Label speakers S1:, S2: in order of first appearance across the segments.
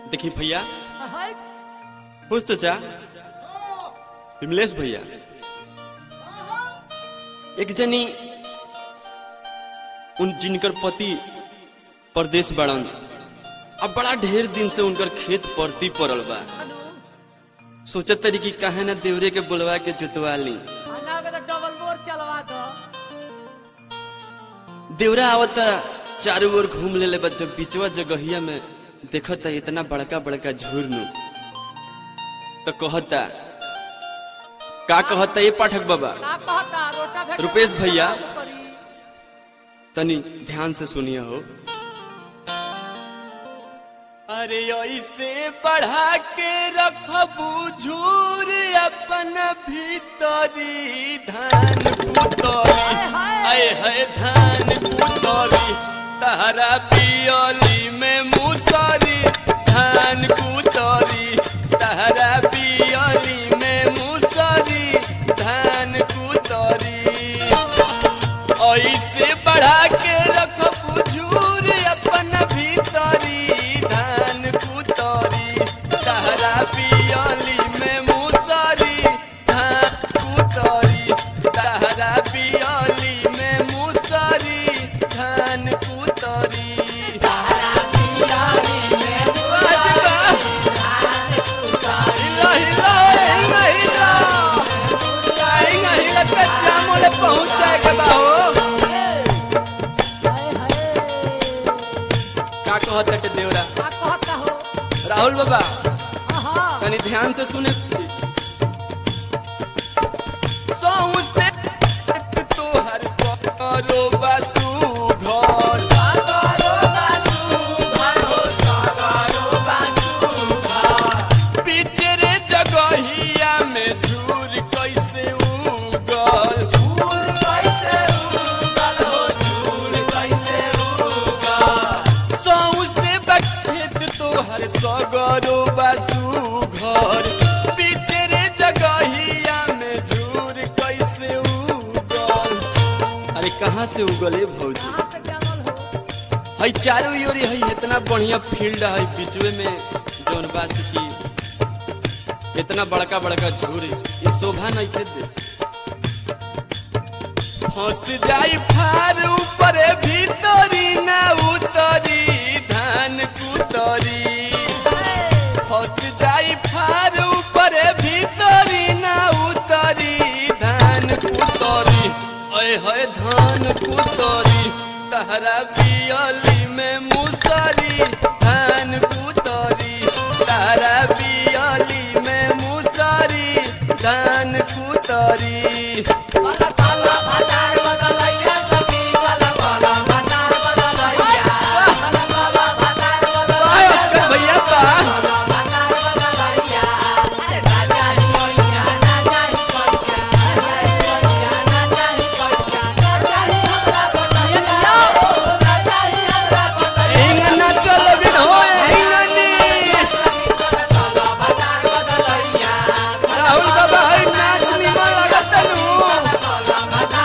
S1: देखी भैया
S2: हाय
S1: खुश चाचा विमलेश भैया एक जनी उन जिनकर पति परदेश बड़न अब बड़ा ढेर दिन से उनकर खेत परती पड़ल बा
S2: हेलो
S1: सोचत तरी कि काहे ना देवरे के बुलवा के जोतवा ली
S2: खाना में तो डबल बोर चलवा दो
S1: देवरा आवता चारों ओर घूम ले बा जब बिचवा जगहिया में देखता इतना बड़का बड़का झुरनु तो कहता का कहता ये पाठक बाबा
S2: का कहता रोटा भेट
S1: रुपेश भैया। तनी ध्यान से सुनिए हो अरे ऐसे बढ़ा के रखबू झूर अपन भीतरी धान कुतरी आए है धान कुतरी तहरा पियली में मुसरी धान कुतरी तहरा पियली में मुसरी धान कुतरी ऐसे बढ़ा के रखबू झूर अपन भीतरी धान कुतरी तहरा पियली में मुसरी धान कुतरी तहरा पियली में मुसरी धान कुतरी बाजबा। हिला, हिला, हिला, हिला। हिला, हिला, कच्चा मोले पहुंच जाए के बा हो
S2: हाय हाय
S1: का कहत हटे देवरा
S2: का कहता हो
S1: राहुल बाबा
S2: आहा
S1: तनी ध्यान से सुने सौंसे तोहर करो बासु घर पिचरे जगहिया में झूर कैसे उगल सौंसे बखेत तोहर सगरो बासु घर पिचरे जगहिया में झूर कैसे उगल अरे कहाँ से उगले भौजी
S2: कहां से जामल हो
S1: हई चारों ओरी हई इतना बढ़िया फील्ड है बीचवे में जौन बास की इतना बड़का बड़का झूर ये शोभा नहीं के दे फंस जाई फार ऊपरे भीतरी ना उतरी धान कुतरी फंस जाई फार ऊपरे भीतरी ना उतरी धान कुतरी अय है धान कुतरी तहरा पियली में मुसरी धान कुतरी तहरा पियली में मुसरी धान कुतरी वाह, अस्कर भैया वाह। इंगना चल बिन होए इंगनी राहुल बाबा हई नाच निमन लगत नु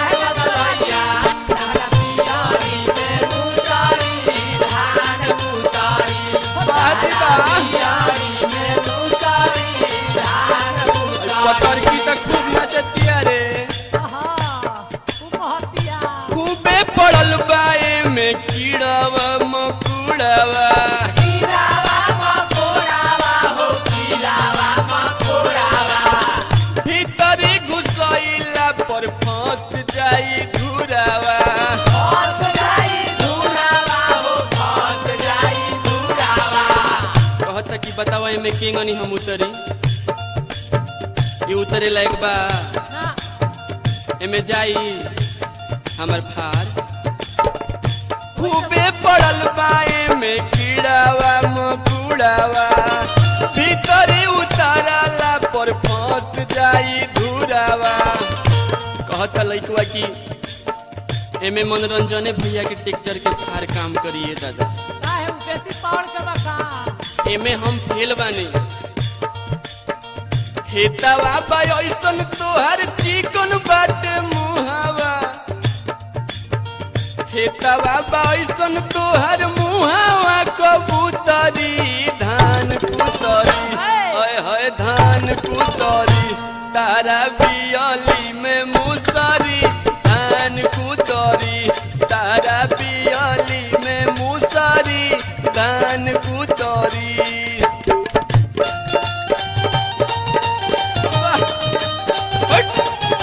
S1: बाजी बा पतर की त खूब नचतिया रे
S2: आहा तू कहतिया
S1: खूबे पड़ल बाए में कीड़ावा मकुड़ावा भीतरी घुसैला पर फंस जाई घुरावा कहता कि बतावा एमे केंगनी हम उतरी ये उतरे लायक बा
S2: ना
S1: एमे जाई हमर फार खूबे पड़ल बाए में कीड़ावा मकुड़ावा भीतरी उतारला पर फंस जाई धुरावा कहता लइकवा कि एमे मनोरंजने भैया के ट्रैक्टर के फार काम करिए दादा
S2: काहे उ बेसी पावर के बका
S1: एमे हम फेल बानी खेतवा बा ऐसन तोहर चिकन बाटे मुहावा खेतवा बा ऐसन तोहर मुहावा कबूतरी धान तारा बियली में मुसरी धान कुतरी तारा बियली में मुसरी धान कुतरी वाह! हट!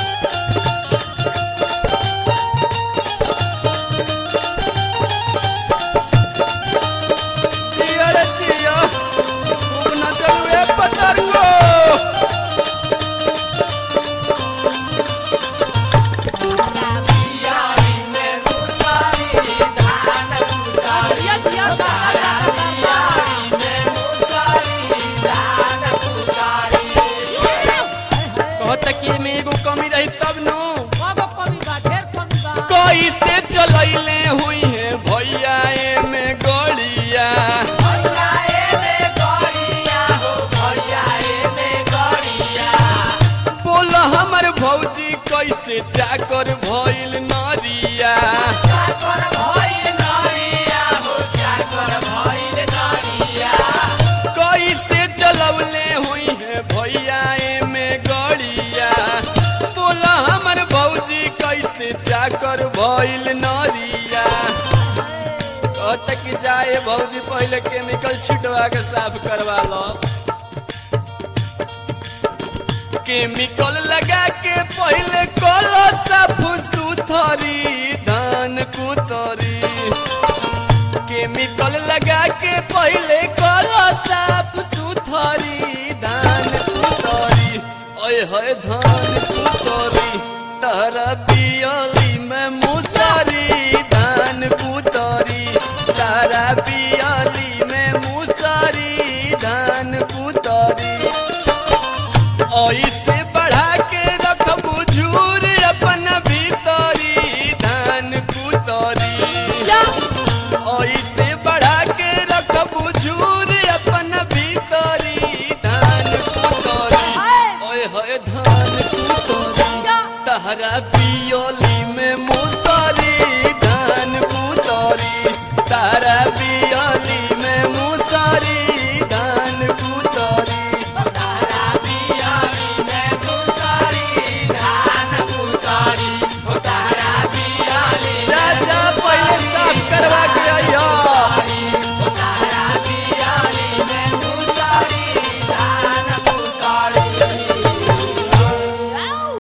S1: जिया रे जिया खूब नचल हुए पतर को
S2: दिया दिया दादा दादा
S1: कहत कि में एगो कमी रही तब नु
S2: बाबा कमी बा ढेर कमी बा
S1: कैसे चलैले हुई है भैया ए में गड़िया बोल हमर भौजी कैसे चाकर भइल नरिया कैसे चलौले हुई है भैया ए में गड़िया बोल हमर भौजी कैसे चाकर भइल नरिया कहत कि जाए भौजी पहले केमिकल छिटवा के साफ करवा लो केमिकल लगा के पहले कलो साफ सुथरी धान कुतरी केमिकल लगा के पहले कलो साफ सुथरी धान कुतरी ओए होए धान कुतरी तारा पियल